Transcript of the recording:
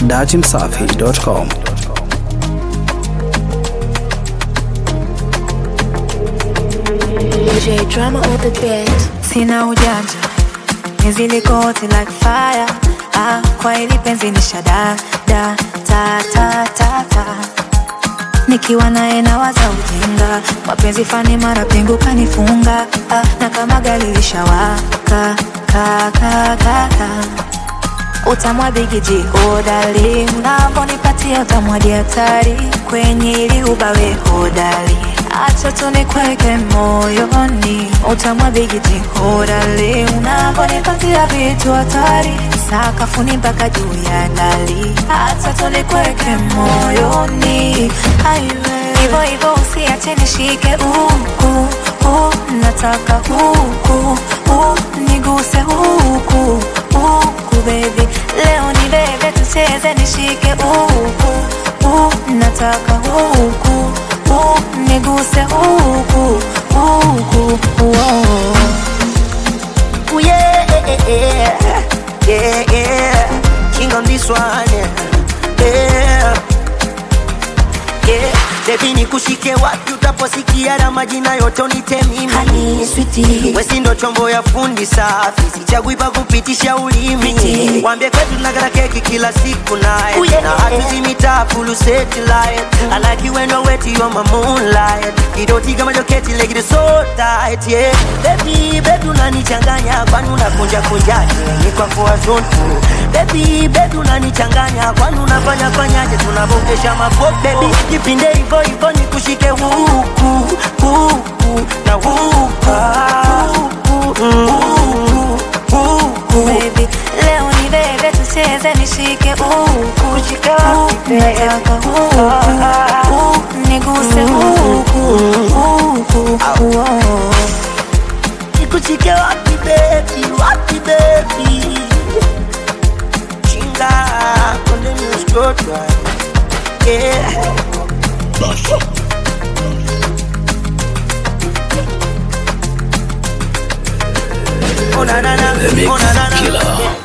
dachimsafi.com. J drama on the beat. sina ujanja nizilikoti like fire ah, kwa hili penzi ni shada da ta ta ta ta nikiwa naye nawaza ujinga mapenzi fani mara pingu kanifunga ah, na kama gari lishawaka ka ka ka ka utamwa bigiji hodari unavonipatia utamwaji hatari kwenye ili ubawe hodari acha tunikweke moyoni utamwa bigiji hodari unavonipatia vitu hatari sakafuni mpaka juu ya dali acha tunikweke moyoni aiwe hivyo hivyo usiache nishike huku huku nataka huku huku niguse huku huku baby leo ni bebe tucheze nishike huku huku nataka huku huku niguse huku huku oh. Ooh, yeah, yeah, yeah, yeah. King on this one, yeah, yeah. yeah. Baby nikushike wapi utaposikia na majina yote unite mimi Honey, sweetie. Wesi ndo chombo ya fundi safi sichagui pa kupitisha ulimi Pretty. Wambie kwetu tunakata keki kila siku naye Ooh, yeah. na hatuzimita full satellite I like you when you're wet you're my moonlight Kidoti kama joketi like it is so tight yeah Baby baby unanichanganya kwani unakunja kunjaje ni kwa kwa zonto Baby baby unanichanganya kwani unafanya fanyaje tunavokesha mapo baby jipinde hivyo hivyo nikushike huku huku na huku huku huku huku baby leo ni bebe tucheze nishike huku huku nataka huku huku niguse huku huku oh. nikushike wapi baby wapi baby chinga konde nuskotwa yeah Oh na na na, The Mix oh na na na, Killer.